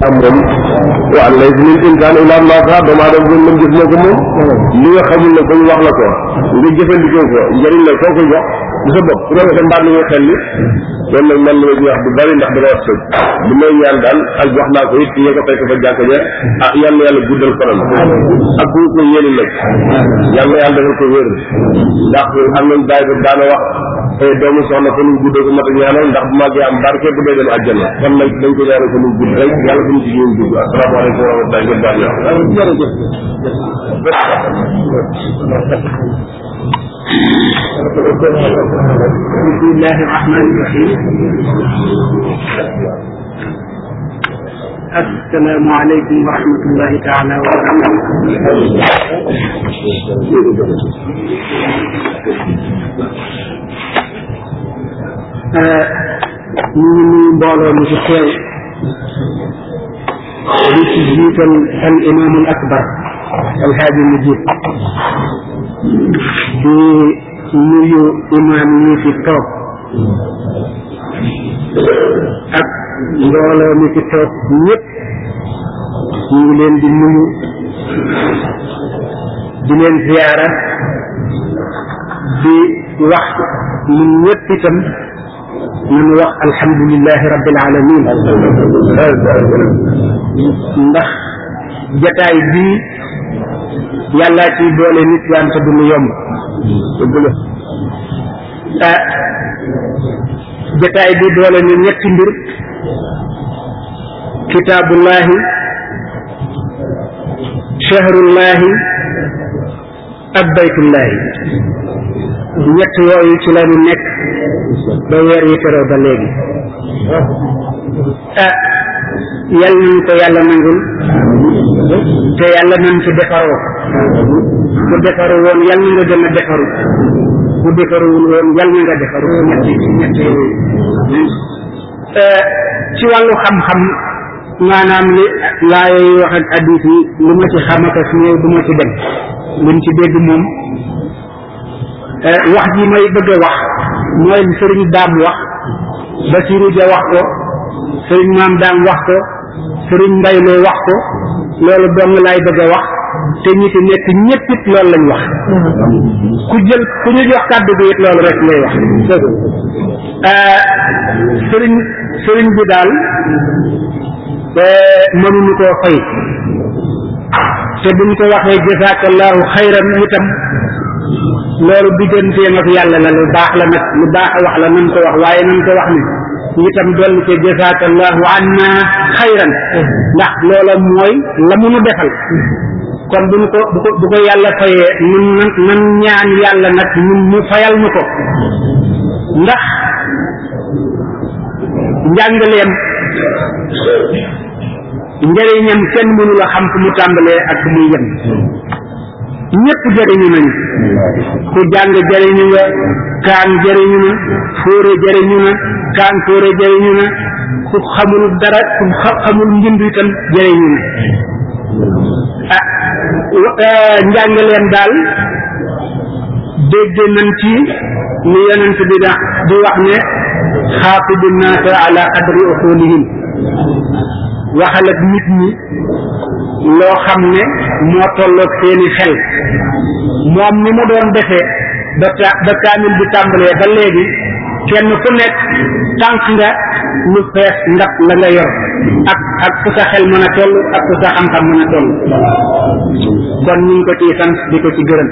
am moom waaw laysa lil insaani illaa maa sa'a doomu aadama bi moom gis na ko moom li nga xamul ne ko ñu wax la ko nga jëfandikoo ko njëriñ la soo ko jox du sa bopp su ko defee mbaat li nga xel li loolu nag man la ma wax du bari ndax dama wax sëg li may ñaan daal ak wax naa ko it ña ko fekk fa jàkk ja ah yal na yàlla guddal fanam ak ku ko yéene nag yal na yàlla defal ko wér ndax am nañ daay ba daana wax doomu soxna ko nuñ guddal ko mat a ñaanal ndax bu màggee am barke bu dee dem àjjana kon nag dañ ko ñaanal ko nuñ gudd rek yàlla bu ñu ci ñëw dugg asalaamaaleykum wa rahmatulah ngeen baal ñoo بسم الله الرحمن الرحيم السلام عليكم ورحمة الله تعالى وبركاته ñu ngi nuyu mbooloo mi ci teew di ci jiital al imam al akbar al haadi mujib di nuyu imaam yi fi toog ak mbooloo mi fi toog ñëpp ñu ngi leen di nuyu di leen ziyaara di wax ñun ñëpp itam nañu wax alhamdulilahi rabbil alamin ndax jataay bii yàllaa ciy boole nit wante du mu yomb ah jataay bi boole na ñetti mbir kitaabullahi shahrullahi ak baytullahi ñett yooyu ci la ñu nekk ba weer yi teroo ba léegi ah yal nañ ko yàlla nangul te yàlla nañ ci defaroo ku defaru woon yal na nga gën a defaru ku defaruwul woon yal na nga defaru ñetti ñetti yooyu ci wàllu xam-xam maanaam li laaya yi wax ak addis yi lu ma ci xamaka su néew du ma ci dem luñ ci dégg moom wax ji may bëgg a wax mooy li sëriñ daam wax Basiru Ja wax ko sëriñ maam daam wax ko sëriñ mbayloo wax ko loolu dong laay bëgg a wax te ñi fi nekk ñëpp it loolu lañ wax ku jël ku ñu jox kàddu bi it loolu rek ngay wax sëriñ sëriñ bi daal mënuñu koo fay te buñ ko waxee jazakallahu xayran itam loolu digganteem ak yàlla la lu baax la nag lu baax a wax la nañ ko wax waaye nañ ko wax ni itam dolli ko jazakallahu anna xayran ndax loola mooy la mu nu defal kon bu ñu ko bu ko bu ko yàlla fayee nun nan ñaan yàlla nag ñun mu fayal nu ko ndax njàngaleem njëriñam kenn mënu la xam fu mu tàmbalee ak fu muy yem ñëpp jëriñu nañu ku jàng jëriñu nga kaan jëriñu na fóore jëriñu na kaan fóore jëriñu na ku xamul dara ku xamul mbind itam jëriñu na ah njàngaleem daal dégg nañ ci ni yonent bi da di wax ne xaatibu naasa ala qadri uqulihim waxal ak nit ñi loo xam ne moo tolloog seeni xel moom ni mu doon defee ba ta ba kaamil bi tàmbalee ba léegi kenn ku nekk tànk nga lu fees ndab la nga yor ak ak fu sa xel mën a toll ak fu sa xam-xam mën a toll kon ñu ngi ko ciy sant di ko ci gërëm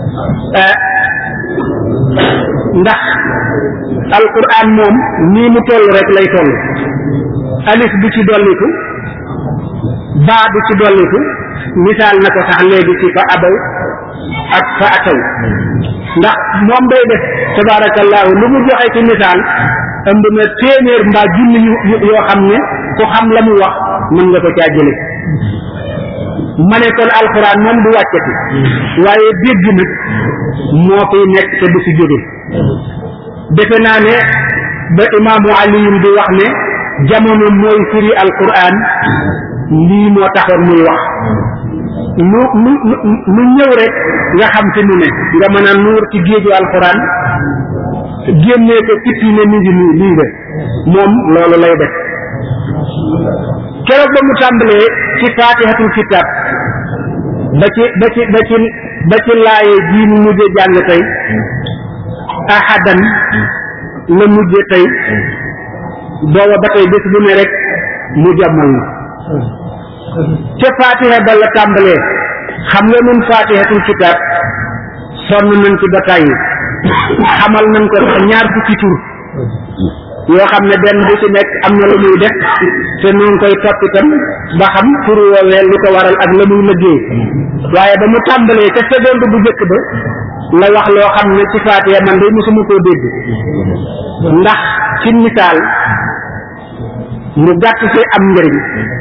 ndax alquran moom nii mu toll rek lay toll alif du ci dolliku baa du ci dolliku misaal na ko sax léegi ci fa abaw ak fa ataw ndax moom day def tabarakallahu lu mu joxe ci misaal ëmb na téeméer mbaa junni yoo xam ne ku xam la mu wax mën nga ko caa jële ma ne kon alxuraan moom du wàccati waaye dégg nag moo fiy nekk te du fi jóge defe naa ne ba imaamu aliyum di wax ne jamono mooy firi alquran lii moo taxoon muy wax lu lu lu ñëw rek nga xam fi mu ne nga mën a nuur ci géeju alquran génnee ko tippi ne mi ngi nii lii de moom loolu lay def keroog ba mu tàmbalee ci faatihatul kitab ba ci ba ci ba ci ba ci laaye ji mu mujje jàng tey ahadan la mujje tey booba ba tey bés bu ne rek mu jàmmal na ca faatiha ba la tàmbalee xam nga nun faatihatul kitab sonn nañ ci ba tàyyi xamal nañ ko sax ñaar fukki tur yoo xam ne benn bu ci nekk am na lu muy def te nu ngi koy topp itam ba xam tur woowee lu ko waral ak la muy liggéey waaye ba mu tàmbalee ca seconde bu njëkk ba la wax loo xam ne ci faatiha man de mosuma koo dégg ndax ci misaal mu gàtt ci am njëriñ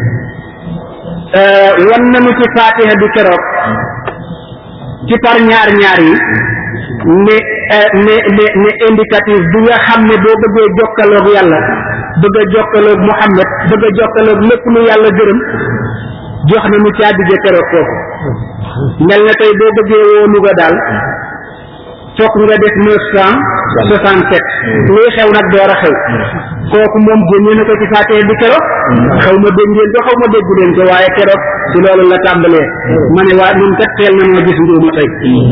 wan nañu ci faatiha bi keroog ci par ñaar ñaar yi ne ne ne ne indicatif bi nga xam ne boo bëggee jokkaloog yàlla bëgg a jokkaloog Muhammad bëgg a jokkaloog lépp lu yàlla gërëm jox na mu caabi ja keroog foofu mel na tey boo bëggee woo Louga daal fokk nga def neuf cent soixante sept luy xew nag door a xew kooku moom génne na ko ci fàttee bi keroog xaw ma dégg ngeen ko xaw ma déggu leen ko waaye keroog ci loolu la tàmbalee ma ne waa ñun kat teel na noo gis njuuma tey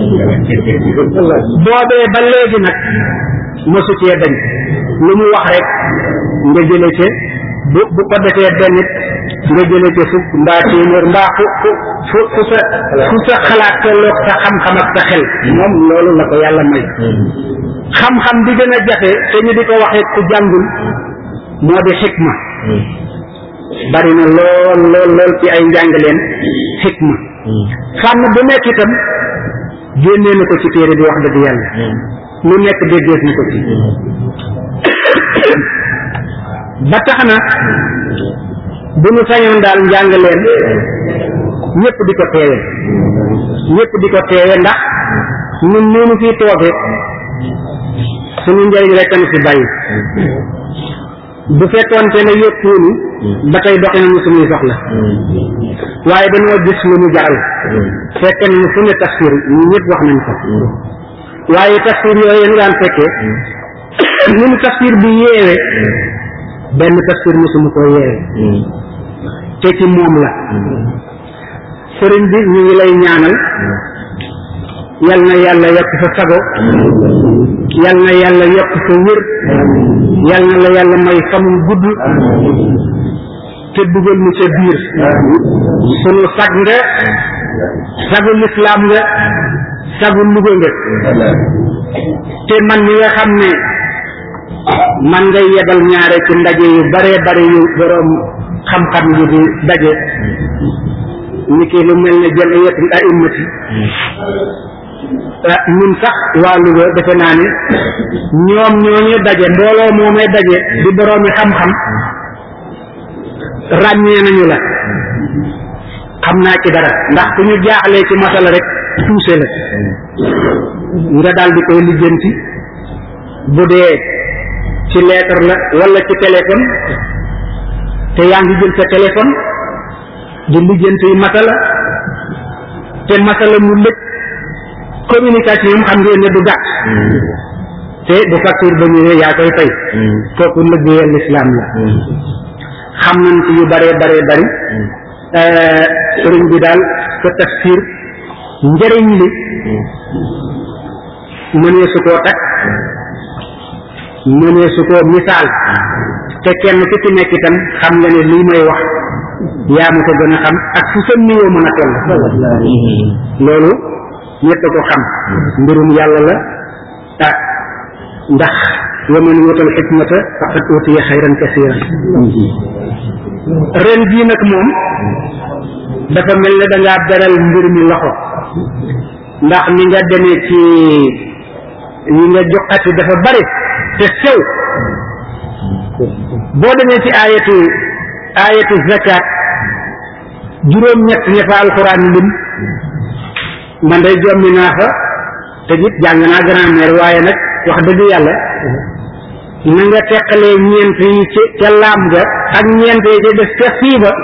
boobee ba léegi nag mosu cee dañ lu mu wax rek nga jële ca bu bu ko defee benn it nga jële ca fukk mbaa téeméer mbaa fu fu fu fu sa fu sa xalaat tolloog sa xam-xam ak sa xel moom loolu la ko yàlla may xam-xam bi gën a jafe te ñu di ko waxee ku jàngul moo di xikma bari na lool lool lool ci ay njàngaleen xikma fànn bu nekk itam génnee na ko ci téere bi wax dëgg yàlla lu nekk déggees na ko ci ba tax na bu ñu sañoon daal njàngaleen ñëpp di ko teewe ñëpp di ko teewe ndax ñun nii nu fii tooge suñu njëriñ rek nu fi bàyyi bu fekkoonte ne yëppuunu ba tey doxe nañu suñuy soxla waaye dañoo gis lu ñu jaral fekk nañu fu ne tafsir ñu ñëpp wax nañ ko waaye tafsir yooyu ñu daan fekkee ñu nu tafsir bi yeewe benn tafsir mosuma koo yeewe te ci moom la sëriñ bi ñu ngi lay ñaanal yal na yàlla yokk sa sago yal na yàlla yokk sa wér yal na la yàlla may famul gudd te dugal mu ca biir sunu sag nga sagu lislaam nga sagu Louga nga te man mi nga xam ne man ngay yebal ñaare ci ndaje yu bare bare yu boroom xam-xam yi di daje ni ki lu mel ne jamiyatul a'immati ñun sax waa Louga defe naa ne ñoom ñooñu daje mbooloo moomay daje di boroomi xam-xam ràññee nañu la xam naa ci dara ndax ku ñu jaaxlee ci masala rek tuuse la nga daal di koy lijjanti bu dee ci lettre la wala ci téléphone te yaa ngi jël sa téléphone di lijjanti masala te masala mu lëj communication xam ngeen ne du gàtt te bu facture ba ñëwee yaa koy fay kooku liggéeyal lislaam la xam nañ ci yu bare bare bari sëriñ bi daal sa tafsir njëriñ li mënee su koo takk mënee su koo misaal te kenn ku ci nekk itam xam nga ne lii may wax yaa ma ko gën a xam ak fu sa nuyoo mën a toll loolu ñett ko xam mbirum yàlla la ah ndax wa man yuutal xikmata faqad utiya xayran kasiran ren jii nag moom dafa mel ne da ngaa beral mbir mi loxo ndax ni nga demee ci ñi nga joxati dafa bari te sew boo demee ci ayatu ayatu zakat juróom ñett ña fa alquran lim man day jommi naa fa te it jàng naa grammaire waaye nag wax dëgg yàlla na nga teqalee ñeent yi ci ca laam ga ak ñeent yi ca des ca fii ba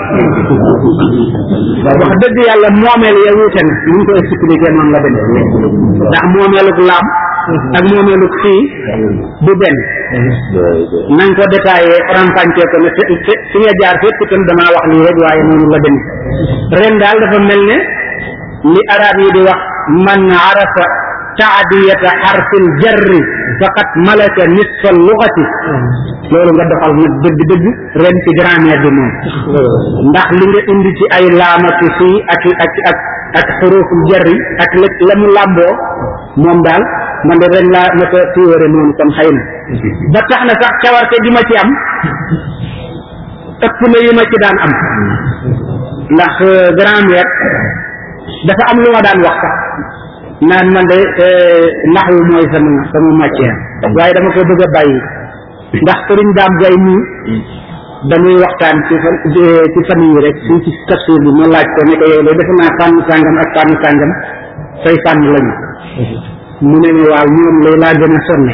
wax dëgg yàlla moomeel ya wuute na ni ñu ko expliqué noonu la dem ndax moomeeluk laam ak moomeeluk fii du benn nañ ko détaillé rampañcee ko ne fi fi nga jaar fépp itam damaa wax lii rek waaye noonu la dem ren daal dafa mel ne li arab yi di wax man arafa taadiyata xarfil jarri faqat malaka nisfa lugati loolu nga doxal nag dëgg dëgg ren ci grammaire bi moom ndax li nga indi ci ay laamaki fii ak ak ak ak xuruful jarri ak la la mu làmboo moom daal man de ren laa ma ko téewére noonu kon xëy na ba tax na sax cawarte gi ma ci am ëpp na yi ma ci daan am ndax grammaire dafa am lu ma daan wax sax naan man de naxwu mooy sama sama matière waaye dama ko bëgg a bàyyi ndax sëriñ daam gay nii dañuy waxtaan ci fan ci fan yi rek suñ ci tafsir bi ma laaj ko ne ko yow de defe naa fànn sàngam ak fànn sàngam say fànn lañu mu ne ne waaw ñoom lay laa gën a sonne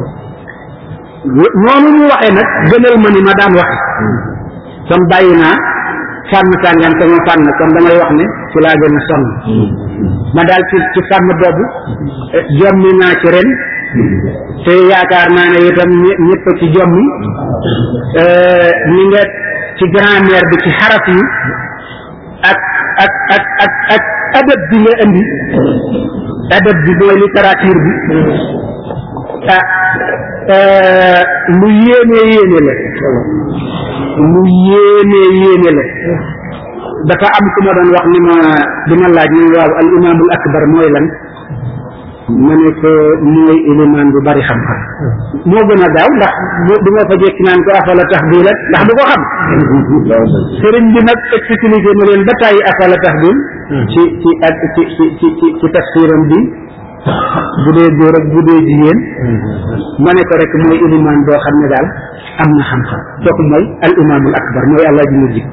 noonu mu waxee nag gënal ma ni ma daan waxe kon bàyyi naa fànn sàngam sama fànn kon damay wax ne ci laa gën a sonn ma daal ci ci fànn boobu jommi naa ci ren te yaakaar naa ne itam ñëpp ci jommi ni nga ci grammaire bi ci xaraf yi ak ak ak ak ak adab bi nga indi adab bi mooy littérature bi ah lu yéene yéene la lu yéene yéene la dafa am ku ma doon wax ni ma di ma laaj ni waaw al imaamul akbar mooy lan ma ne ko mooy ilimaan bu bari xam-xam moo gën a gaaw ndax du ma fa jekki naan ko afala taxbil ndax du ko xam sëriñ bi nag expliqué na leen ba tàyyi afala taxbil ci ci ak ci ci ci ci ci tafsiram bi bu dee góor ak bu dee jigéen ma ne ko rek mooy ilimaan boo xam ne daal am na xam-xam kooku mooy al imaamul akbar mooy allah ji mujj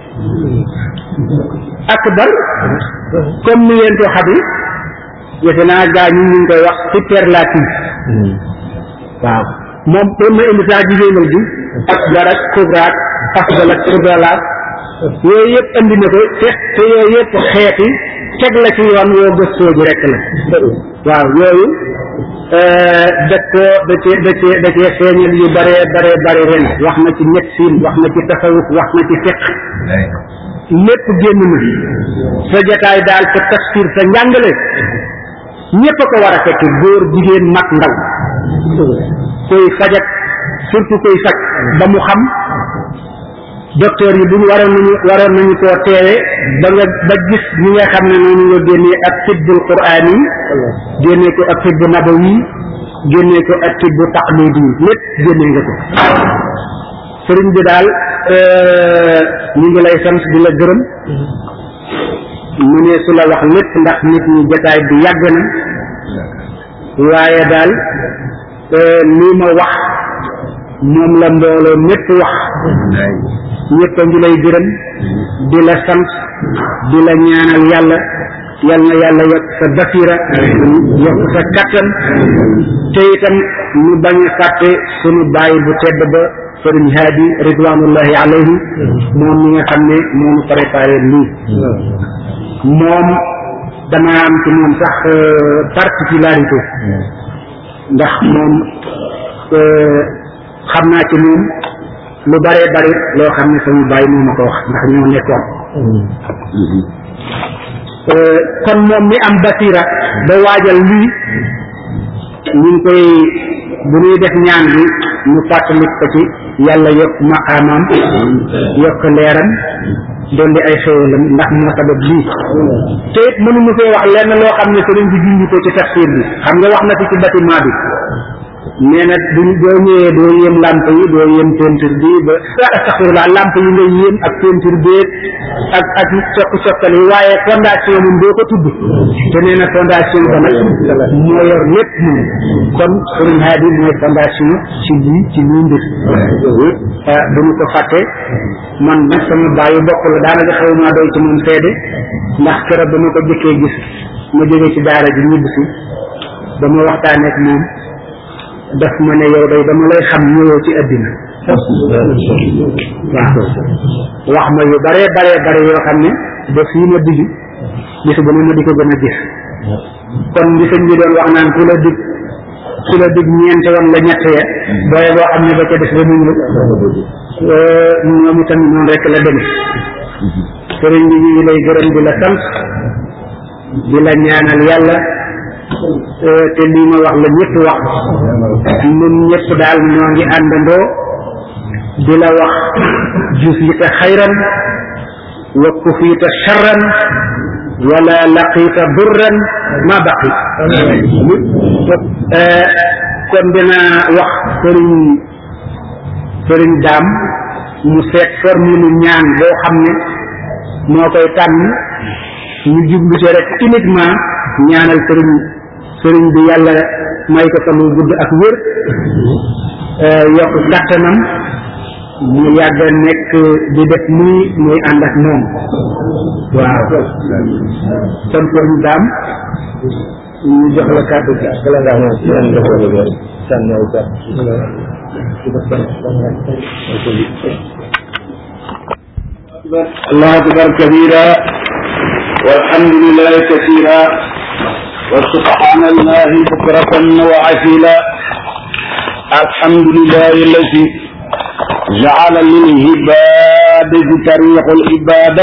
akbar comme ni ngeen ko xami defe naa gaa ñi ñu ngi koy wax superlatif waaw moom doon na indi sax jigéenal bi akbar ak kubraak afdal ak fudalaak yooyu yëpp andi na ko te te yooyu yëpp xeeti teg la ci yoon woo gëstoo ji rek la waaw yooyu da ko da cee da cee da cee feeñal yu bare bare bare ren wax na ci médecine wax na ci tasawuf wax na ci fiq lépp génn na sa jataay daal sa tafsir sa njàngale ñépp a ko war a fekk góor jigéen mag ndaw koy fajak surtout koy faj ba mu xam docteur yi buñ waroon nañu waroon nañu koo teewe ba nga ba gis ñi nga xam ne noonu nga génnee ak tibbul quraan yi génnee ko ak tibbu nabawi génnee ko ak tibbu taqlidi yi lépp génnee nga ko sëriñ bi daal ñu ngi lay sant di la gërëm mu ne su la wax lépp ndax nit ñi jataay bi yàgg na waaye daal lii ma wax moom la mbooloo mépp wax ñëpp a ngi lay gërëm di la sant di la ñaanal yàlla yal na yàlla yokk sa basira yokk sa kattan te itam ñu bañ a fàtte sunu bàyyi bu tedd ba sëriñ haadi ridwanullahi alayhi moom mi nga xam ne moonu préparé lii moom dama am ci moom sax particularité ndax moom xam naa ci moom lu bare bari loo xam ne sama bàyyi moo ma ko wax ndax ñoo nekkoon kon moom mi am basira ba waajal lii ñu ngi koy bu ñuy def ñaan bi ñu fàttali ko ci yàlla yokk maqaamaam yokk leeram doon di ay xéwalam ndax moo sabab lii te it mënuñu fee wax lenn loo xam ne sëriñ bi junj ko ci tafsir bi xam nga wax na fi ci bâtiment bi nee na du doo ñëwee doo yéem lamp yi doo yéem peinture bi ba astaxfirullah lamp yi nga yéem ak peinture bi ak ak sokk sokkal yi waaye fondation moom doo ko tudd te nee na fondation ba nag moo yor lépp moom kon sëriñ Hadi mooy fondation ci lii ci lii mbir ah du ñu ko fàtte man nag sama bàyyi bokk la daanaka xaw maa doy ci moom seede ndax keroog ba ma ko jëkkee gis ma jógee ci daara ji ñibb si ba ma waxtaanee ak moom daf ma ne yow day dama lay xam ñëwoo ci àddina waaw wax ma yu bare bare bare yoo xam ne ba fii ma digg bis bu ne ma di ko gën a gis kon li sëñ bi doon wax naan ku la dig ku la dig ñeent yoon la ñett ya booye boo xam ne ba ca des ba nuñ ñoom itam noonu rek la demee sëriñ bi ñu ngi lay gërëm di la sant di la ñaanal yàlla te lii ma wax la ñëpp wax ñun ñëpp daal ñoo ngi àndandoo di la wax jufita xayran wa kufita charran wala laqita durran ma baqi kon dina wax sëriñ sëriñ daam mu seet formule ñaan boo xam ne moo koy tànn ñu jublu ci rek uniquement ñaanal sëriñ sëriñ bi yàlla may ko fa mu gudd ak wér yokk kàttanam mu yàgg nekk di def nii muy ànd ak moom waaw kon sëriñ daam ñu jox la kàddu gi bala ngaa الله أكبر كبيرا والحمد لله كثيرا وسبحان الله بكرة وعسيلا الحمد لله الذي جعل للعباد طريق العبادة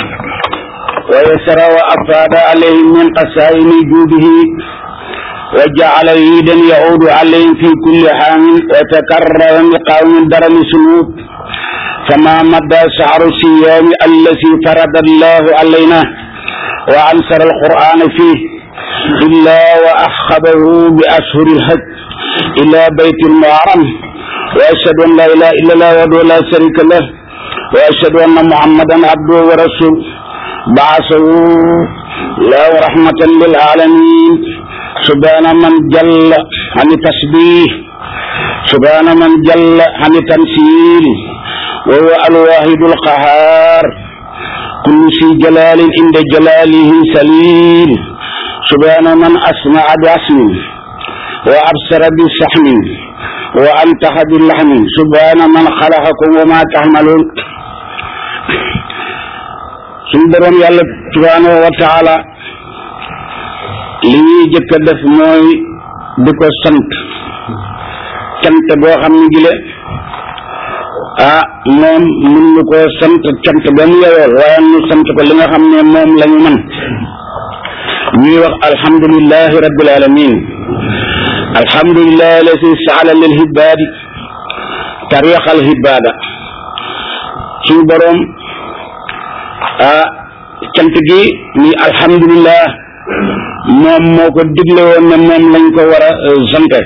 ويسر وأفاد عليهم من قسائم جوده وجعل عيدا يعود عليهم في كل عام وتكرر بقوم درم سنوب فما مدى شعر الصيام الذي فرض الله علينا وأنصر القرآن فيه إلا وأخذه بأشهر الحج إلى بيت المحرم وأشهد أن لا إله إلا الله وحده لا شريك له وأشهد أن محمدا عبده ورسوله بعثه له رحمة للعالمين سبحان من جل عن التسبيح سبحان من جل عن التمثيل وهو الواحد القهار كل شي جلال عند جلاله سليل سبحان من أسمع باسم وأبصر بسحم وأنتح باللحم سبحان من خلقكم وما تعملون suñ borom yàlla subhanahu wa taala li ñuy jëkk a def mooy di ko sant cant boo xam ne gile ah moom mun ñu koo sant cant ba mu yeyoo waaye ñu sant ko li nga xam ne moom la ñu mën ñuy wax alhamdulillahi rabbil alamin alhamdulillahi alladi saala lil hibaadi tariqa al hibaada suñu boroom ah cant gi ni alhamdulillah moom moo ko digle woon ne moom lañ ko war a sante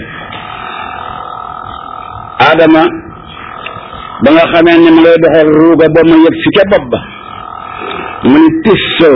Adama ba nga xamee ne ma ngay doxal ruuga ba ma yëg si ca bopp ba mu ni tis soo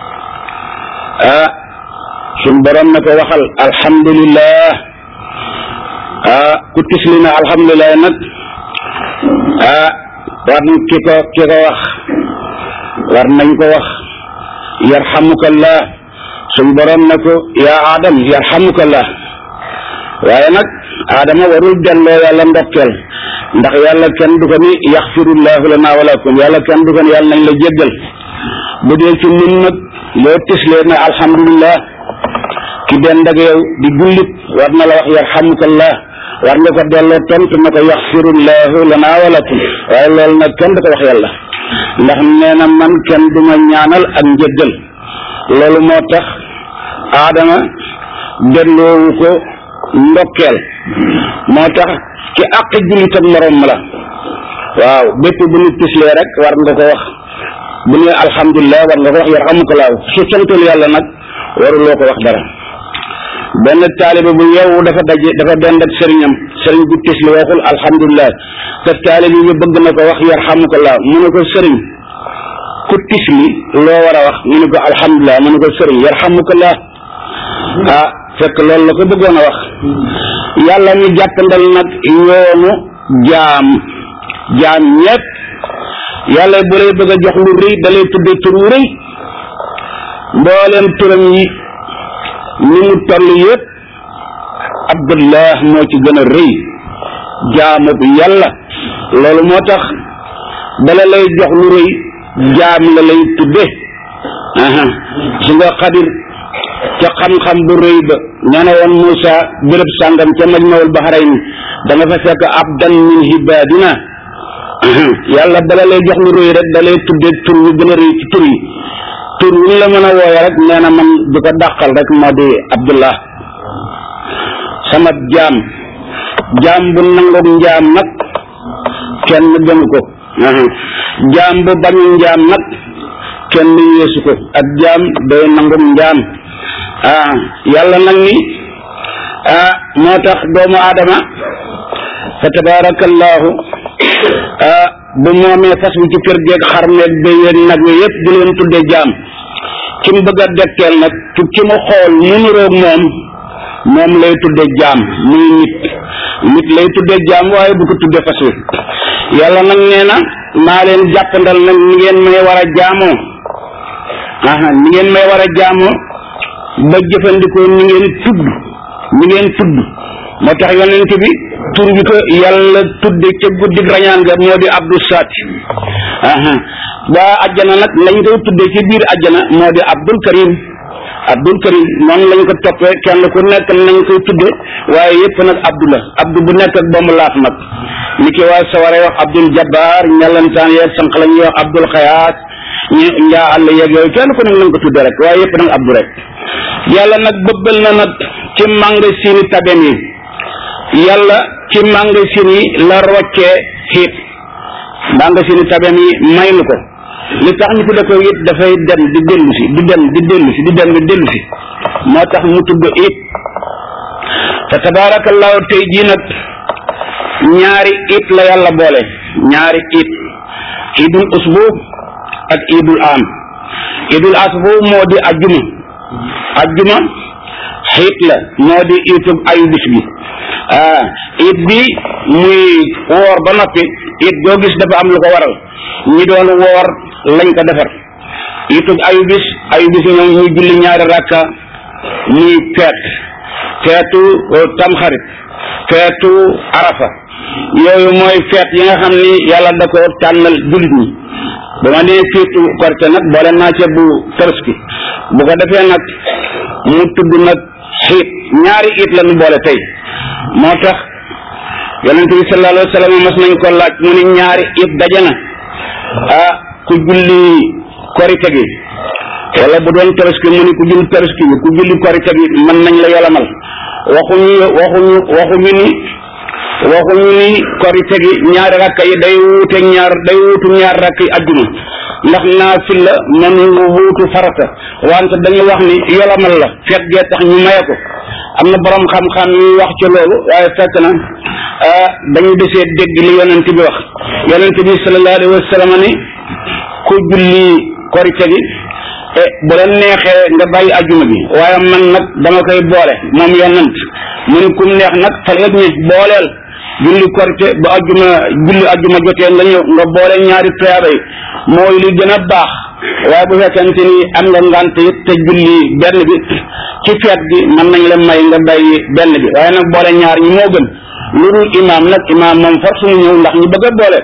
ah suñ borom na ko waxal alhamdulillah ah ku tisli na alhamdulillah nag ah war na ki ko ki ko wax war nañ ko wax yarhamukallah suñ borom na ko yaa adam yarhamukallah waaye nag adama warul delloo yàlla ndokkeel ndax yàlla kenn du ko ni yaxfirullahu lana walakum yàlla kenn du ko ni yàlla nañ la jéggal bu dee ci nun nag loo tislee na alhamdulillah ki dend ak yow di jullit war na la wax yarhamukallah war nga ko delloo tontu na ko yaxfirullahu lana walakum waaye loolu nag kenn du ko wax yàlla ndax nee na man kenn du ma ñaanal ak njëggal loolu moo tax aadama delloowu ko ndokkeel moo tax ci àq jullitam morom la waaw bépp bu ñu tislee rek war nga ko wax bu ne alhamdulilah war nga ko wax yarhamukallah su santul yàlla nag waruloo ko wax dara benn taalibe bu yow dafa daje dafa dend ak sëriñam sëriñ bu tisli waxul alhamdulilah te taalibe bi bëgg na ko wax yarhamukallah mu ne ko sëriñ ku tisli loo war a wax mu ne ko alhamdulilah mu ne ko sëriñ yarhamukallah ah fekk loolu la ko bëggoon a wax yàlla ñu jàppandal nag yoonu jaam jaam ñépp yàlla bu lay bëgg a jox lu rëy da lay tudde tur wu rëy mbooleem turam yi ni mu toll yëpp abdullah moo ci gën a rëy jaamu bu yàlla loolu moo tax bala lay jox lu rëy jaam la lay tudde aha su nga xadir ca xam-xam bu rëy ba ña ne woon Moussa béréb sàngam ca majmawul bahrayn da nga fa fekk abdan min hibadina yàlla bala lay jox lu rëy rek da lay tudde tur yu gën a rëy ci tur yi tur wu la mën a wooye rek nee na man di ko dàqal rek moo di abdullah sama jaam jaam bu nangoog njaam nag kenn gënu ko jaam bu bañu njaam nag kenn yeesu ko ak jaam day nangoog njaam ah yàlla nag ni ah moo tax doomu aadama fa tabarakallahu ah bu moomee fas bi ci kër geeg xar meeg béy yeeg nag wi yëpp di leen tudde jaam ki mu bëgg a dekkeel nag ci ki mu xool mu nuroog moom moom lay tudde jaam muy nit nit lay tudde jaam waaye du ko tudde fas wi yàlla nag nee na maa leen jàppandal nag ni ngeen may war a jaamoo aha ni ngeen may war a jaamoo ba jëfandikoo ni ngeen tudd ni ngeen tudd moo tax yonent bi tur bi ko yàlla tudde ca guddi rañaan ga moo di abdou saati aha waa ajjana nag lañ koy tudde ci biir ajjana moo di abdul karim abdul karim noonu lañ ko toppee kenn ku nekk nañ koy tudde waaye yëpp nag abdu la abdu bu nekk ak ba mu laaf nag ni ki waa saware wax abdul jabbar ñalantaan yeeg sànq la ñuy wax abdul xayaat ñu njaa àll yeeg yooyu kenn ku nekk nañ ko tudde rek waaye yëpp nag abdu rek yàlla nag bëbbal na nag ci magasin yi tabem yi yàlla ci magasin yi la roccee xiit magasin yi tabem yi may nu ko li tax ñu tudde ko it dafay dem di dellu si di dem di dellu si di dem di dellu si moo tax mu tudd it fa tabarakallahu tey jii nag ñaari it la yàlla boole ñaari it idul usbu ak idul am idul asbu moo di ajjuma ajjuma xiit la moo di itub ayu bis bi ah it bi muy woor ba noppi it doo gis dafa am lu ko waral ñi doon woor lañ ko defar itub ayu bis ayu bis ñoom ñuy julli ñaari rakka muy feet feetu tamxarit feetu arafa yooyu mooy feet yi nga xam ni yàlla da ko tànnal jullit ñi ba ma nee fiitu korte nag boole naa ca bu tabaski bu ko defee nag mu tudd nag xiit ñaari it la ñu boole tey moo tax yonente bi sallallahu alayhi wa sallam mas nañ ko laaj mu ni ñaari it daje na ah ku julli korite gi wala bu doon tabaski mu ni ku julli tabaski bi ku julli korite gi mën nañ la yolamal waxuñu waxuñu waxuñu ni waxuñu ni korite gi ñaari rakka yi day wuute ñaar day wuutu ñaar rakk yi ajjuma ndax naafil la mënu wuutu farata wante dañu wax ni yolamal la feet gee tax ñu maye ko am na borom xam-xam yi wax ci loolu waaye fekk na dañu desee dégg li yonent bi wax yonent bi sallallahu alayhi wa sallam ni ku julli korite gi e bu la neexee nga bàyyi ajjuma bi waaye man nag dama koy boole moom yonent mu ni kum neex nag fal nga ñi booleel julli korite ba ajjuma julli ajjuma jotee nga ñëw nga boole ñaari tuyaaba yi mooy li gën a baax waaye bu fekkente ni am nga ngant it te julli benn bi ci feet gi mën nañ la may nga bàyyi benn bi waaye nag boole ñaar ñi moo gën lu dul imaam nag imaam moom force mu ñëw ndax ñu bëgg a boole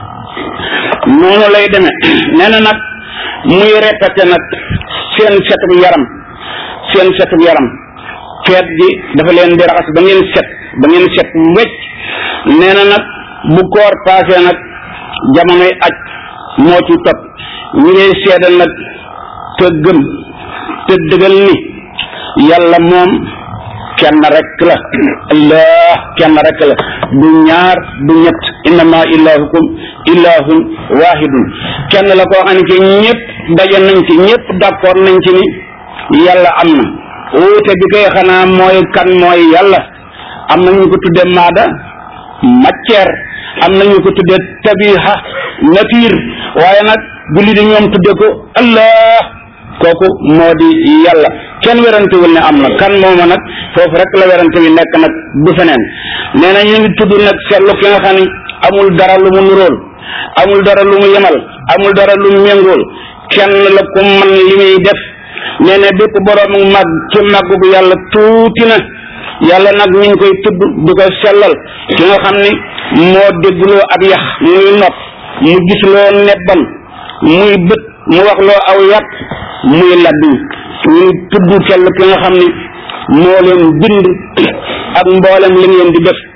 noonu lay demee nee na nag muy répété nag seen setu yaram seen setu yaram feet gi dafa leen di raxas ba ngeen set ba ngeen set wecc nee na nag bu koor paasee nag jamonoy aj moo ci topp ñi ngay seedal nag te gëm te dëgal ni yàlla moom kenn rek la allah kenn rek la du ñaar du ñett innama ilahukum ilahun wahidun kenn la koo xam ne ci ñëpp daje nañ ci ñëpp d'accord nañ ci ni yàlla am na wuute bi koy xanaa mooy kan mooy yàlla am na ñu ko tuddee maada matière am na ñu ko tuddee tabiha nature waaye nag julli di ñoom tudde ko allah kooku moo di yàlla kenn werantewul ne am na kan mooma nag foofu rek la werante bi nekk nag du feneen nee na ñu ngi tudd nag seetlu ki nga xam ne amul dara lu mu nuróol amul dara lu mu yemal amul dara lu mu méngool kenn la ko man li muy def nee na bépp borom mag ci màggu bu yàlla tuuti na yàlla nag ñu ngi koy tudd di ko sellal ki nga xam ni moo déggloo ab yax muy nopp mu gisloo nebban muy bët mu wax loo aw yàpp muy laddu ñu tudd kell ki nga xam ni moo leen bind ak mboolem li ngeen di def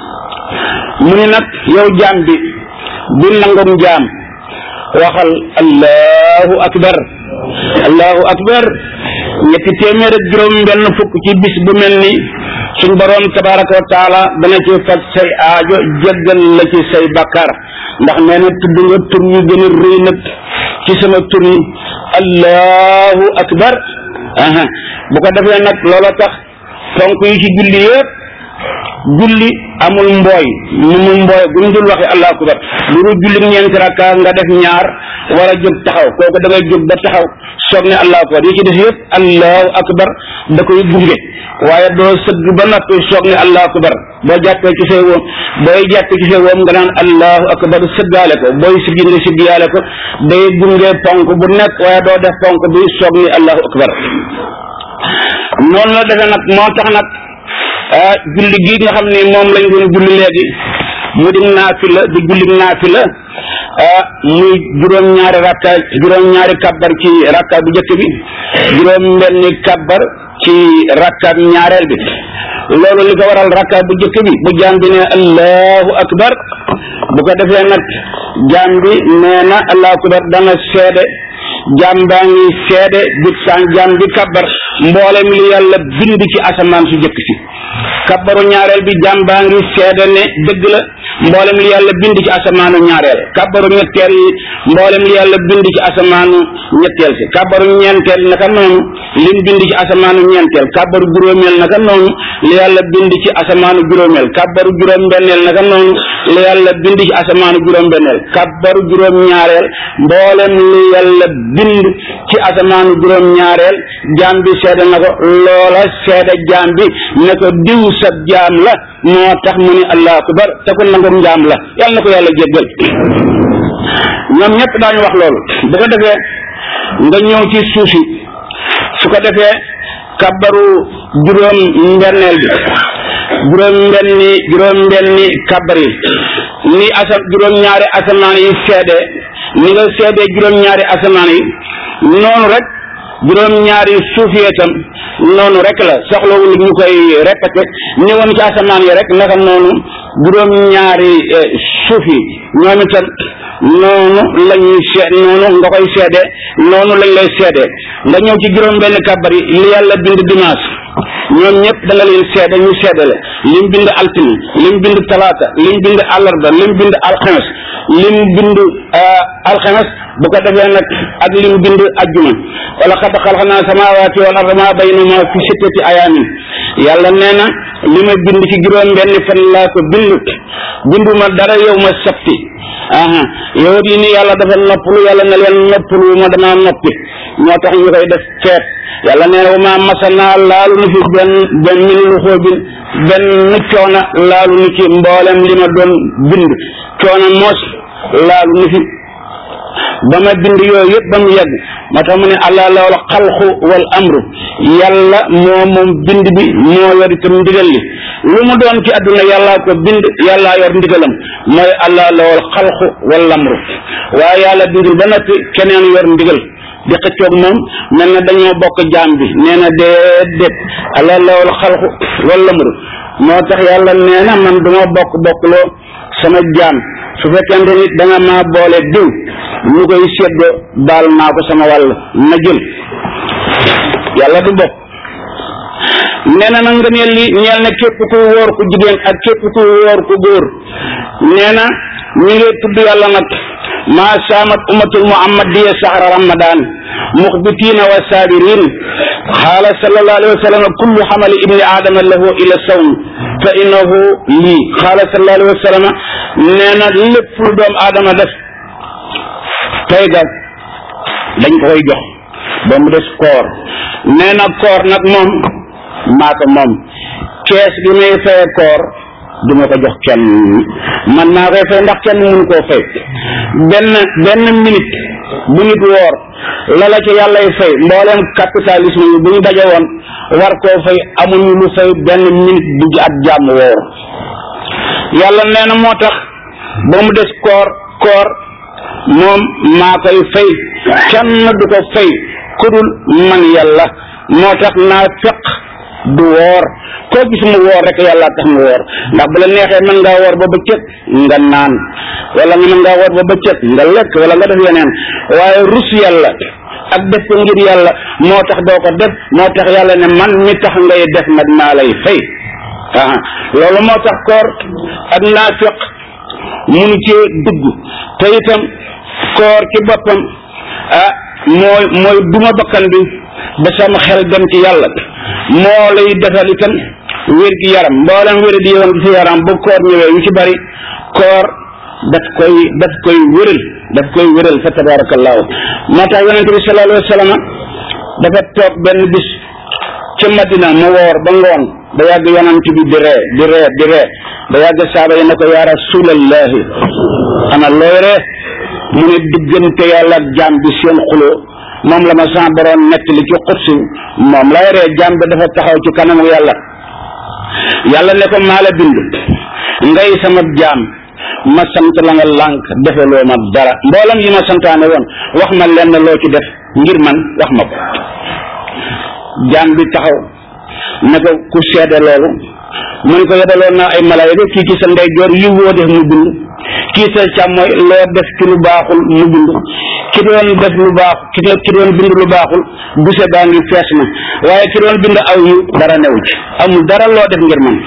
mu ni nag yow jaam bi bi nangum jaam waxal allahu akbar allahu akbar ñetti téeméer ak juróom benn fukk ci bis bu mel ni suñ boroom tabaraka wa taala dana ci faj say aajo jéggal la ci say bakkaar ndax nee na tudd nga tur yu gën a rëy nag ci sama tur yi allahu akbar aha bu ko defee nag loola tax fonk yi ci julli yëpp julli amul mbooy mu mu mbooy bu ñu dul waxee allahu akbar lu dul julli ñeenti rakka nga def ñaar war a jóg taxaw kooku da ngay jóg ba taxaw soog ne allahu akbar yi ci def yëpp allahu akbar da koy gunge waaye doo sëgg ba noppi soog ne allahu akbar boo jàppee ci say woom booy jàppee ci say woom nga naan allahu akbar sëggaale ko booy siggi nga siggiyaale ko day gunge ponk bu nekk waaye doo def ponk bi soog ni allahu akbar noonu la defee nag moo tax nag ah julli gi nga xam ne moom lañ doon julli léegi mu di naafila di julli naafila ah muy juróom-ñaari rakka juróom-ñaari kabbar ci rakka bu njëkk bi juróom-benni kabbar ci rakka ñaareel bi loolu li ko waral rakka bu njëkk bi bu jaam bi ne allahu akbar bu ko defee nag jaam bi nee na allahu akbar dana seede jaam baa ngi seede bi san jaam bi kabbar mboolem li yàlla bind ci asamaan su jëkk si kabbaru ñaareel bi jaam baa ngi seede ne dëgg la mboolem li yàlla bind ci asamaanu ñaareel kabbaru ñetteel mboolem li yàlla bind ci asamaanu ñetteel si kabbaru ñeenteel naka noonu lim bind ci asamaanu ñeenteel kabbaru juróomeel naka noonu li yàlla bind ci asamaanu juróomeel kabbaru juróom-benneel naka noonu li yàlla bind ci asamaanu juróom-benneel kabbaru juróom-ñaareel mboolem li yàlla bind ci asamaanu juróom-ñaareel jaam bi seede na ko loola seede jaam bi ne ko diw sa jaam la moo tax mu ni allahu akbar te ko nangum njaam la yàlla na ko yàlla jéggal ñoom ñëpp daañu wax loolu bu ko defee nga ñëw ci suuf si su ko defee kabbaru juróom mbenneel bi juróom mbenni juróom mbenni kabbar yi ni asam juróom ñaari asamaan yi seede ni nga seede juróom ñaari asamaan yi noonu rek juróom ñaari suuf yi itam noonu rek la soxlawul ñu koy répété ni woon ci asamaan yi rek naka noonu juróom ñaari suuf yi ñoom itam noonu la ñuy seet noonu nga koy seede noonu lañ lay seede nga ñëw ci juróom benn kàbbar yi li yàlla bind dimanche ñoom ñëpp da nga leen seede ñu seede la lim bind altine lim bind talaata lim bind àllarba lim bind alxames lim bind alxames bu ko defee nag ak lim bind ajjuma wala xad xalqnaa samaawaati wal arda maa baynahuma fi sittati ayaamin yàlla nee na li ma bind ci juróom benn fan laa ko bind binduma dara yow ma sabti aha yow yi ni yàlla dafa noppalu yàlla ne leen noppalu ma damaa noppi moo tax ñu koy def feet yàlla nee na wa maa masanaa laalu nu fi benn benn min lu xoobin benn coona laalu nu ci mboolem li ma doon bind coona moos laalu nu fi ba ma bind yooyu yëpp ba mu yegg moo tax mu ne allah lawal xalqu wal amru yàlla moo moom bind bi moo yor itam ndigal li lu mu doon ci àdduna yàllaa ko bind yàllaa yor ndigalam mooy allah lawal xalqu wal amru waaye yàlla bindul ba noppi keneen yor ndigal di xëccoog moom mel na dañoo bokk jaam bi nee na déedéet allah lawal xalqu wal amru moo tax yàlla nee na man duma bokk bokkloo sama jaam su fekkente nit da nga maa boole diw ñu koy séddoo baal naa ko sama wàll na jël yàlla du bokk nee na nag nga ne li ñeel na képp ku wóor ku jigéen ak képp ku wóor ku góor nee na ñu ngi tudd yàlla nag maa saamat ummatul muhammadiya sahra ramadan muxbitina wa sabirin xaala sallallahu alayhi wa sallam kullu xamali ibni aadama lahu ila sawm fa innahu lii xaala sallallahu alayhi wa sallam nee na lépp lu doom aadama def tey ga dañ ko koy jox ba mu des koor nee na koor nag moom maa ko moom kees gi may faye koor du ma ko jox kenn man maa koy fay ndax kenn mënu koo fay benn benn minute bu nit woor la la ca yàllay fay mbooleem capitalisme yi bu ñu daje woon war koo fay amuñu lu fay benn minute bu ab jàmm woor yàlla nee na moo tax ba mu des koor koor moom maa koy fay kenn du ko fay kudul man yàlla moo tax naa feq du woor koo gis mu woor rek yàlla tax mu woor ndax bu la neexee mën ngaa woor ba bëccëg nga naan wala nga mën ngaa woor ba bëccëg nga lekk wala nga def yeneen waaye rus yàlla ak def ko ngir yàlla moo tax doo ko def moo tax yàlla ne man mi tax ngay def nag maa lay fay ah loolu moo tax koor ak naafiq munu cee dugg te itam koor ci boppam ah mooy mooy duma bakkan bi ba sama xel dem ci yàlla moo lay defal itam wér gi yaram mboolem wér di yoon ci yaram bu koor ñëwee yu ci bari koor daf koy daf koy wéral daf koy wéral fa tabarakallahu moo tax yonente bi sallallahu alayhi wa sallam dafa toog benn bis ca madina mu woor ba ngoon ba yàgg yonent bi di ree di ree di ree ba yàgg saaba yi ne ko yaa rasulallahi ana looy ree mu ne diggante yàlla ak jaam bi seen xuloo moom la ma sa borom nettali ci xutsi moom lay ree jaam bi dafa taxaw ci kanamu yàlla yàlla ne ko maa la bind ngay sama jaam ma sant la nga lànk defaloo ma dara mboolam yi ma santaane woon wax ma lenn loo ci def ngir man wax ma ko jaam bi taxaw ne ko ku seede loolu mu ne ko yebaloon naa ay malaayika kii ci sa ndeyjoor yi woo def mu bind kii sa càmmooy loo def ci lu baaxul mu bind ki doon def lu baax ki ki doon bind lu baaxul buse baa ngi fees na waaye ki doon bind aw yu dara newu ci amul dara loo def ngir man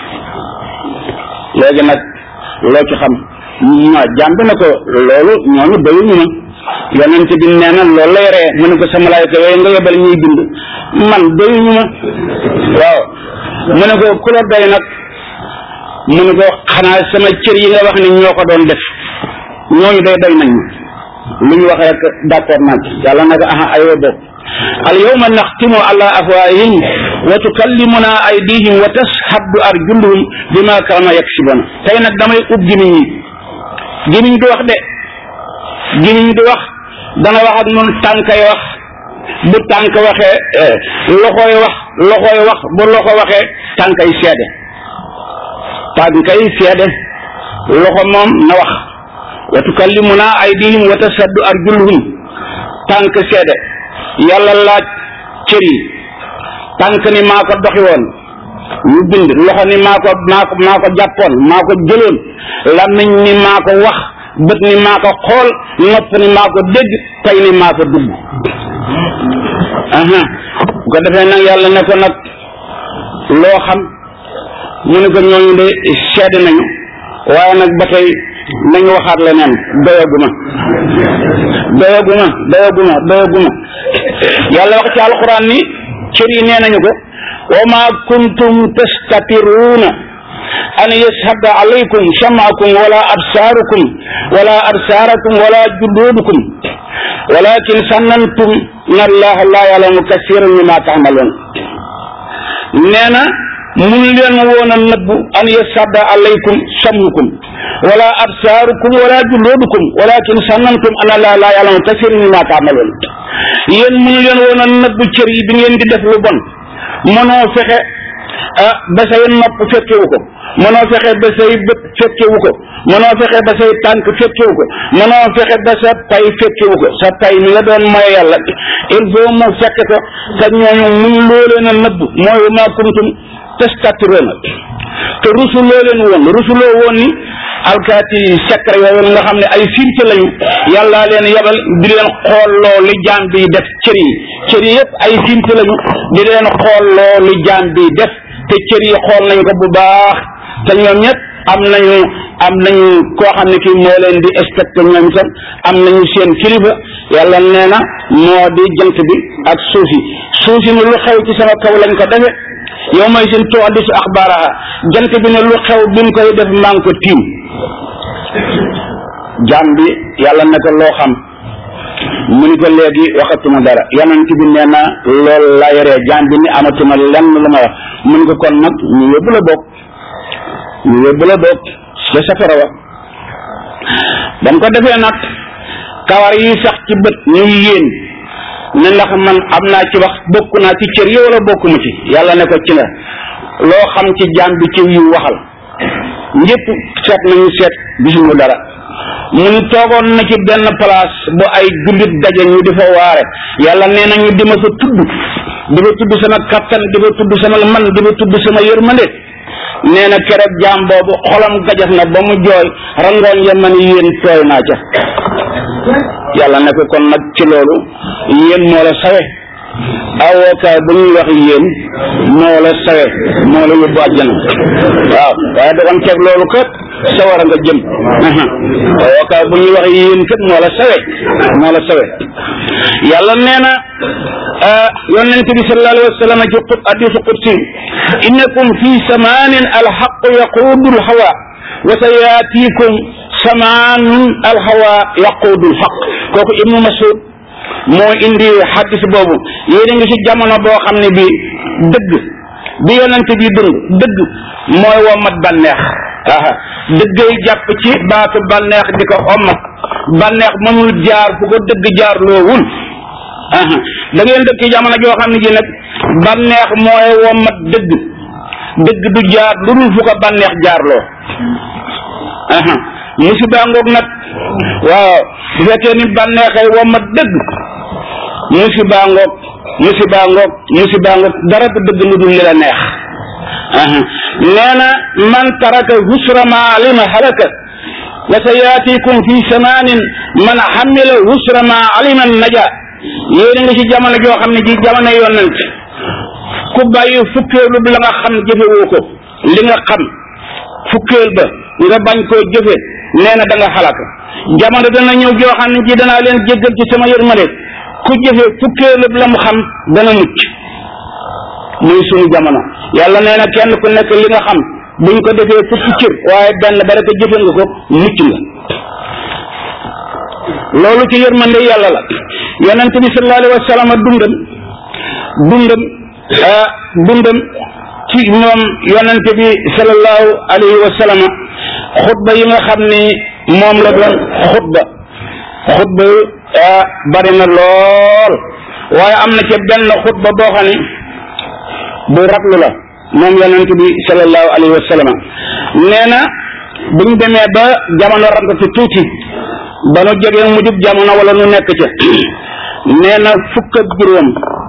léegi nag loo ci xam ma jaam bi ne ko loolu ñooñu doyuñu ma yonent bi nee na loolu lay ree mu ne ko sa malaayika yooyu nga yebal ñuy bind man doyuñu ma waaw mu ne ko ku la doy nag mu ne ko xanaa sama cër yi nga wax ni ñoo ko doon def ñooñu day doy nañ ma lu ñu wax rek d'accord naa ci yàlla nag aha aywa boog al yawma naxtimu ala afwaahihim wa tukallimuna aydihim wa tashhadu arjuluhum bima kaanu yaksibuna tey nag damay ub gimiñ yi gimiñ du wax de gimiñ du wax dana wax ak nun tànkay wax bu tànk waxee loxooy wax loxooy wax bu loxo waxee tànkay seede tànkay seede loxo moom na wax wa tukallimuna aydihim wa tashhadu arjuluhum tànk seede yàlla laaj cër yi tànk ni maa ko doxi woon ñu bind loxo ni maa ko maa ko maa ko jàppoon maa ko jëloon làmmiñ ni maa ko wax bët ni maa ko xool nopp ni maa ko dégg tey ni maa ko dugg aha bu ko defee nag yàlla ne ko nag loo xam mu ne ko ñooñu de seede nañu waaye nag ba tey nañu waxaat leneen doyaguma doyaguma doyaguma doyaguma yàlla wax ci alquran ni cër yi nee nañu ko wa ma kuntum tastatiruuna an yashhada alaykum sam'akum wala absaarukum wala absaarakum wala juluudukum walakin sannantum na allaha la ya'lamu kasiran mimma ta'malun nee na mun leen woon a nëbbu an yashhada alaykum sam'ukum wala absaarukum wala juluudukum walakin sannantum ana allaha la ya'lamu kasiran mimma ta'malun yéen mun leen woon a nëbbu cër yi bi ngeen di def lu bon mënoo fexe ah ba say nopp fekkewu ko mënoo fexe ba say bët fekkewu ko mënoo fexe ba say tànk fekkewu ko mënoo fexe ba sa pay fekkewu ko sa pay mi nga doon mooy yàlla il faut mu fekk ko te ñooñu mun loo leen a nëbb mooy ma kuntum testatiroona te rusuloo leen woon rusuloo woon ni alkaati secret yooyu nga xam ne ay firte lañu yàlla leen yabal di leen xoolloo li jaam bi def cër yi cër yi yëpp ay firte lañu di leen xoolloo li jaam bi def te cër yi xool nañ ko bu baax te ñoom ñëpp am nañu am nañu koo xam ne kii moo leen di inspecté ñoom itam am nañu seen kilifa yàlla nee na moo di jant bi ak suuf yi suuf yi ne lu xew ci sama kaw lañ ko defe yow may seen tuhaddisu axbaaraha jant bi ne lu xew biñ koy def maa ngi ko tiim jaam bi yàlla ne ko loo xam mu ni ko léegi waxatuma dara yonent bi nee na loolu la yoree jaam bi ni amatuma lenn lu ma wax mu ni ko kon nag ñu yóbbu la bokk ñu yóbbu la bokk ca safara wa ba mu ko defee nag kawar yi sax ci bët ñuy yéen ne ndax man am naa ci wax bokk naa ci cër yi wala bokkuma ci yàlla ne ko ci la loo xam ci jaam bi ci yu waxal ñëpp seet nañu seet gisuñu dara mu ni toogoon na ci benn place bu ay jullit daje ñu di fa waare yàlla nee na ñu di ma fa tudd di fa tudd sama kattan di fa tudd sama man di fa tudd sama yërmande nee na keroog jaam boobu xolam gajas na ba mu jooy rangoon ya ma ni yéen tooy naa ca yàlla ne ko kon nag ci loolu yéen moo la sawe awookaay bu ñuy wax yéen moo la sawe moo la yóbbu àjjana waaw waaye da ceeg loolu kat sawara nga jëm awookaay bu ñuy wax yéen kat moo la sawe moo la sawe yàlla nee na yonent bi sallallahu alayhi wa sallam ci qut hadisu qudsi innakum fi samanin alxaqu yaquudu alhawa wa sayaatikum samaanun alhawa yaquudu alxaq kooku ibnu masud moo indi xaddis boobu yéen a ngi ci jamono boo xam ne bi dëgg bi yonent bi dund dëgg mooy womat bànneex aha dëggay jàpp ci baatu bànneex di ko omat bànneex mënul jaar fu ko dëgg jaar loowul aha da ngeen dëkk ci jamono joo xam ne ji nag bànneex mooy womat dëgg dëgg du jaar lu dul fu ko bànneex jaarloo aha musiba ngoog nag waaw bu fekkee ni bànneexay womat dëgg musiba ngoog musiba ngoog musiba ngoog dara du dëgg lu dul li la neex nee na man taraka husra ma alima halaka wa sa yaatikum fi samanin man xamila husra ma alima naja yéen a ngi ci jamono joo xam ne ji jamono yonent ku bàyyi fukkeelu la nga xam jëfewoo ko li nga xam fukkeel ba nga bañ koo jëfe nee na da nga xalaka jamono dana ñëw joo xam ne ji danaa leen jéggal ci sama yërmande ku jëfe fukkeelu la mu xam dana mucc muy suñu jamono yàlla nee na kenn ku nekk li nga xam buñ ko defee fukki cër waaye benn ba rek jëfe nga ko mucc nga loolu ci yërmande yàlla la yonent bi sallallahu alayhi wa sallam dundam dundam ah dundam ci ñoom yonent bi sallallahu alayhi wa sallam xutba yi nga xam ni moom la doon xutba xutba ah bari na lool waaye am na ci benn xutba boo xam ni bu raglu la moom yonent bi sallallahu alayhi wa sallam nee na bu ñu demee ba jamono ragatu tuuti ba nu jógee mu jub jamono wala nu nekk ca nee na fukk ak juróom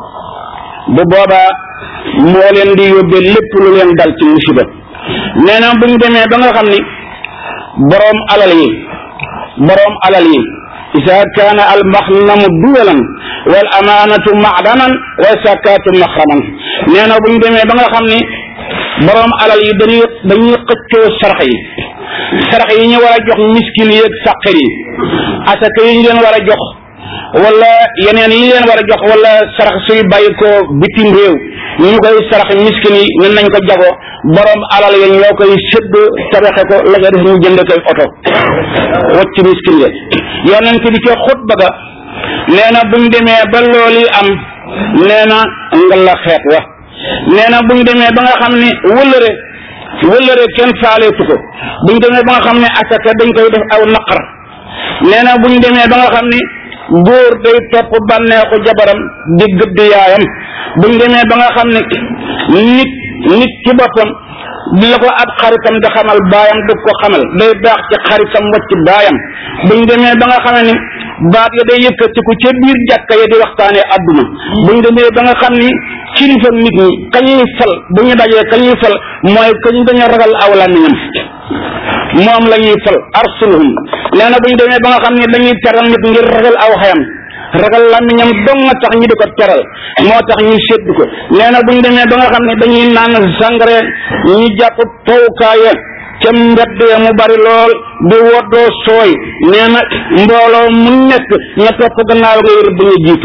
bu boobaa moo leen di yóbbee lépp lu leen dal ci musiba nee na bu ñu demee ba nga xam ni boroom alal yi boroom alal yi isa kaana al maxnamu duwalan wal amaanatu macdanan wa sakaatu maxraman nee na bu ñu demee ba nga xam ni boroom alal yi dañuy dañuy xëccoo sarax yi sarax yi ñu war a jox miskin yi ak sàqir yi asaka yi ñu leen war a jox wala yeneen yi leen war a jox wala sarax suy bàyyi ko bitim réew ñu koy sarax miskin yi ne nañ ko jago borom alal ya ñoo koy sédd tabaxe ko la nga def ñu jënd koy oto wacc miskin ya yonent bi ca xutba ga nee na buñ demee ba loolu am nee na nga la xeet wa nee na buñ demee ba nga xam ne wëllëre wëllëre kenn faaleetu ko buñ demee ba nga xam ne asaka dañ koy def aw naqar nee na buñ demee ba nga xam ni góor day topp bànneexu jabaram di gëdd yaayam buñ demee ba nga xam ne nit nit ci boppam di la ko ab xaritam di xamal baayam du ko xamal day baax ci xaritam wacc baayam buñ demee ba nga xam ne baat ya day yëkkatiku ca biir jàkka ya di waxtaanee adduna buñ demee ba nga xam ni kilifa nit ñi kañuy fal bu ñu dajee kañuy fal mooy kañ dañu ragal aw làmmiñam moom la ñuy fal arsuluhum nee na bu ñu demee ba nga xam ne dañuy teral nit ngir ragal aw xayam ragal làmmiñam dong nga tax ñu di ko teral moo tax ñu sédd ko nee na bu ñu demee ba nga xam ne dañuy naan sangare ñu jàpp tawkaaya ca mbedd ya mu bari lool di woddoo sooy nee na mbooloo mu nekk ña topp gannaaw nga yër bu ñu jiitu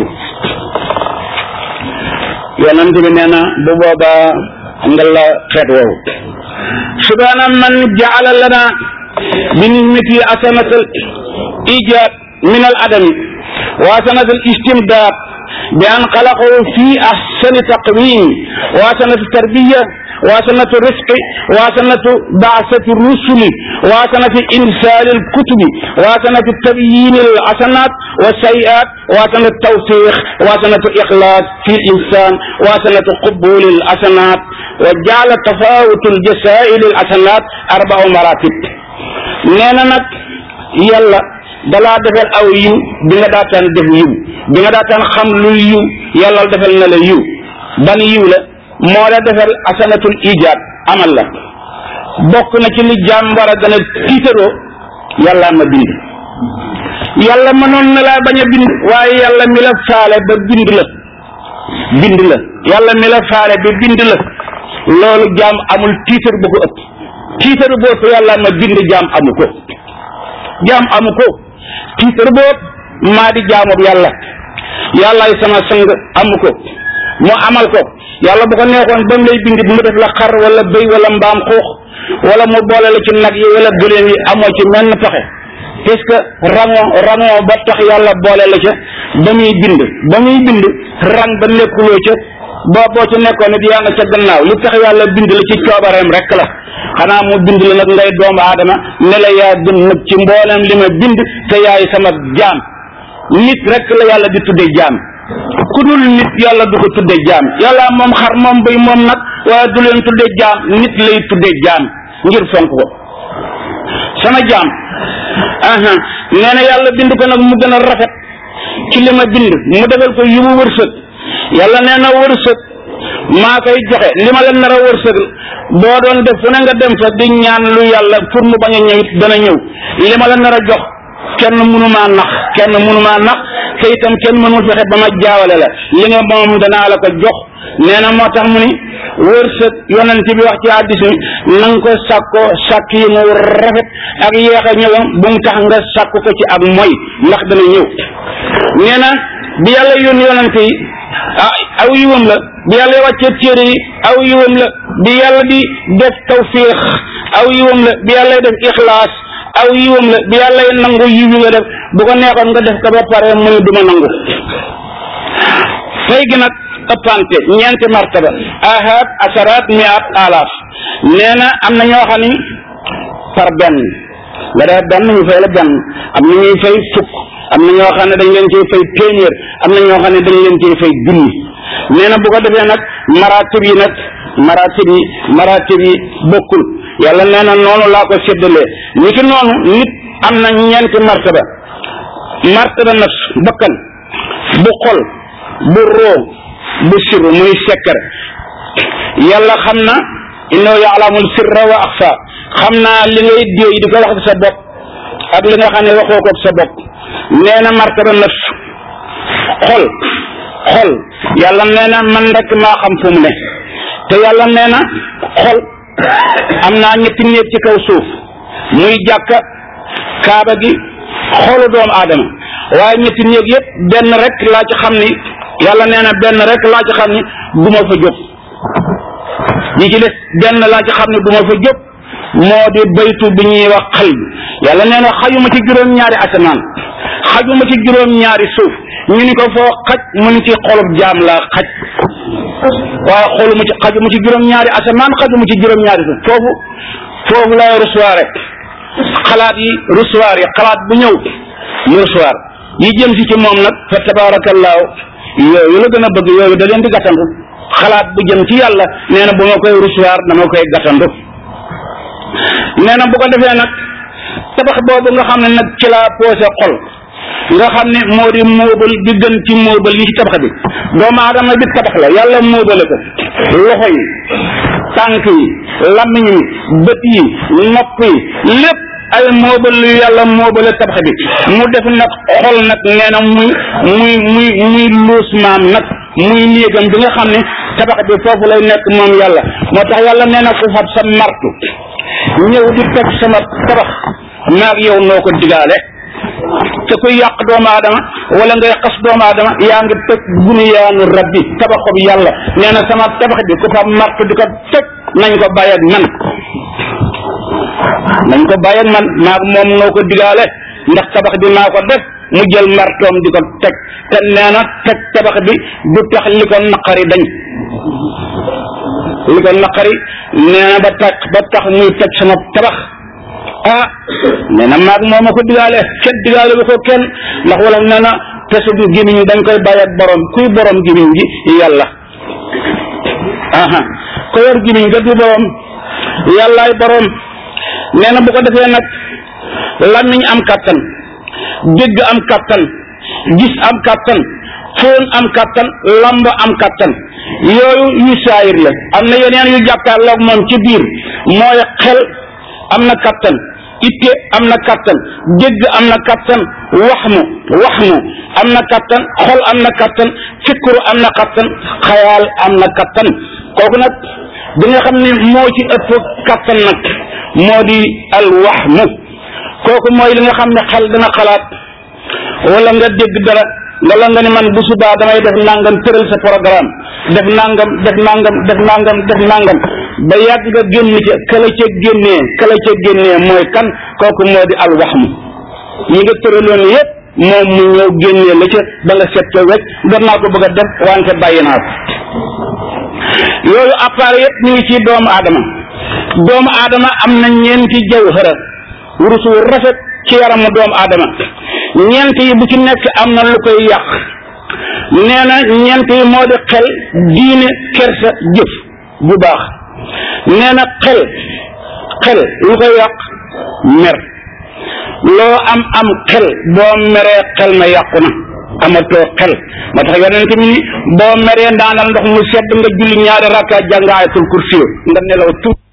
yonent bi nee na bu boobaa nga la xeet woowu subhaana man jaala lana bi nimati asanat al ijab min al adami wa asanat al istimdad bi an xalaqahu fi ahsani taqwim wa asanat tarbiya wa sanatu risqi wa sanatu baasati rusuli wa sanatu insaali alkutubi wa sanatu tabyiini alhasanat wa sayiat wa sanatu tawfiq wa sanatu ixlaas fi linsan wa sanatu qubuli alhasanat wa jaala tafawutu aljasai lilhasanat arbau maratib nee na nag yàlla dalaa defal aw yiw bi nga daataan def yiw bi nga daataan xam luy yiw yàlla defal na la yiw ban yiw la moo la defal asanatul ijaad amal la bokk na ci li jaam war a gën a tiitaroo yàlla ma bind yàlla mënoon na laa bañ a bind waaye yàlla mi la faale ba bind la bind la yàlla mi la faale ba bind la loolu jaam amul tiitar bu ko ëpp tiitar boobu yàlla ma bind jaam amu ko jaam amu ko tiitar boobu maa di jaamub yàlla yàllaay sama sang amu ko mu amal ko yàlla bu ko neexoon ba mu lay bind mu def la xar wala bëy wala mbaam xuux wala mu boole la ci nag yi wala gëléem yi amoo ci menn pexe parce que rango rango ba tax yàlla boole la ca ba muy bind ba muy bind rang ba nekkuloo ca boo boo ci nekkoon nit yaa nga ca gannaaw li tax yàlla bind la ci coobareem rek la xanaa mu bind la nag ngay doomu aadama ne la yaa gën nag ci mboolem li ma bind te yaay sama jaam nit rek la yàlla di tudde jaam ku dul nit yàlla du ko tudde jaam yàlla moom xar moom bëy moom nag waaye du leen tudde jaam nit lay tudde jaam ngir fonk ko sama jaam aha nee na yàlla bind ko nag mu gën a rafet ci li ma bind mu defal ko yiwu wërsëg yàlla nee na wërsëg maa koy joxe li ma leen nar a wërsëg boo doon def fu ne nga dem fa di ñaan lu yàlla pour mu bañ a ñëw it dana ñëw li ma leen nar a jox kenn mënumaa nax kenn mënumaa nax te itam kenn mënul fexe ba ma jaawale la li nga moom danaa la ko jox nee na moo tax mu ni wërsëg yonent bi wax ci hadiis mi na nga ko sàkko sàkk yi mu rafet ak yéex a ñëwam bu mu tax nga sàkk ko ci ak moy ndax dana ñëw nee na bi yàlla yónni yonent yi ah aw yiwam la bi yàlla wàccee téere yi aw yiwam la bi yàlla di def tawfiix aw yiwam la bi yàlla def ixlaas aw yiwam la bi yàlla nangu yiw yi nga def bu ko neexoon nga def ko ba pare mu ne duma nangu fay gi nag ëppante ñeenti martaba ahad asaraat miat alaaf nee na am na ñoo xam ni par benn nga def benn ñu fay la benn am na ñuy fay fukk am na ñoo xam ne dañ leen ciy fay téeméer am na ñoo xam ne dañ leen ciy fay junni nee na bu ko defee nag maratib yi nag maratib yi maratib yi bokkul yàlla nee na noonu laa ko séddalee ni ki noonu nit am na ñeenti martaba martaba nafs bakkan bu xol bu roo bu sirru muy sekkar yàlla xam na innahu ya'lamul sirra wa axfa xam naa li ngay déey di ko wax sa bopp ak li nga xam ne waxoo ko sa bopp nee na martaba nafs xol xol yàlla nee na man rek maa xam fu mu ne te yàlla nee na xol am naa ñetti néeg ci kaw suuf muy jàkka kaaba gi xolu doomu aadama waaye ñetti néeg yëpp benn rek laa ci xam ni yàlla nee na benn rek laa ci xam ni du ma fa jóg ñi ci des benn laa ci xam ni du ma fa jóg moo di baytu bi ñuy wax xal bi yàlla nee na xajuma ci juróom-ñaari asamaan xajuma ci juróom-ñaari suuf ñu ni ko foo xaj mu ni ci xolub jaam laa xaj waaye xooluma ci xajuma ci juróom-ñaari asamaan xajuma ci juróom-ñaari suuf foofu foofu lay recevoir xalaat yi recevoir yi xalaat bu ñëw mu recevoir yi jëm si ci moom nag fa tabaarakallaahu yooyu la gën a bëgg yooyu da leen di gàttandu xalaat bu jëm ci yàlla nee na bu ma koy recevoir dama koy gàttandu nee na bu ko defee nag tabax boobu nga xam ne nag ci laa posé xol nga xam ne moo di móobal bi gën ci móobal yi ci tabax bi doomu aadama bi tabax la yàlla móobale ko loxo yi tànk yi lamiñ yi bët yi nopp yi lépp ay móobal yu yàlla móobale tabax bi mu def nag xol nag nee na muy muy muy muy luus maam nag muy néegam bi nga xam ne tabax bi foofu lay nekk moom yàlla moo tax yàlla nee na ku fab sa martu ñëw di toj sama tabax maag yow noo ko digaale te kuy yàq doomu aadama wala ngay xas doomu aadama yaa ngi toj bunyaanu rabbi tabaxob yàlla nee na sama tabax bi ku fa martu di ko toj nañ ko bàyyi ak man nañ ko bàyyi ak man maag moom noo ko digaale ndax tabax bi maa ko def mu jël martoom di ko teg te nee na teg tabax bi du tax li ko naqari dañ li ko naqari nee na ba tax ba tax muy toj sama tabax ah nee na maag moo ma ko digaale kenn digaale bu ko kenn ndax wala nee na pesu gémmiñ dañ koy bàyyi ak borom kuy borom gémmiñ gi yàlla aha ko yor gémmiñ ga du borom yàllaay borom nee na bu ko defee nag làmmiñ am kàttan dégg am kàttan gis am kàttan fóon am kàttan lamb am kàttan yooyu yu saayir la am na yeneen yu jàkkaarloog moom ci biir mooy xel am na kàttan itte am na kàttan dégg am na kàttan wax mu wax mu am na kàttan xol am na kàttan fikru am na kàttan xayaal am na kàttan kooku nag bi nga xam ne moo ci ëpp kàttan nag moo di al wax mu kooku mooy li nga xam ne xel dina xalaat wala nga dégg dara wala nga ni man bu subaa damay def nangam tëral sa programme def nangam def nangam def nangam def nangam ba yàgg nga génn ca kala ca génnee kala ca génnee mooy kan kooku moo di al wax mu ñi nga tëraloon yépp moom mu ñëw génnee la ca ba nga set ca wecc doon naa ko bëgg a def wante bàyyi naa ko yooyu appareil yépp ñu ngi ci doomu aadama doomu aadama am na ñeenti jawhara wurusu rafet ci yaramu doomu aadama ñeent yi bu ci nekk am na lu koy yàq nee na ñeent yi moo di xel diine kersa jëf bu baax nee na xel xel lu koy yàq mer loo am am xel boo meree xel ma yàqu na amatoo xel moo tax yonent mi ni boo meree ndaanal ndox mu sedd nga julli ñaari rakka jàng ayatul kursi nga nelaw tuuti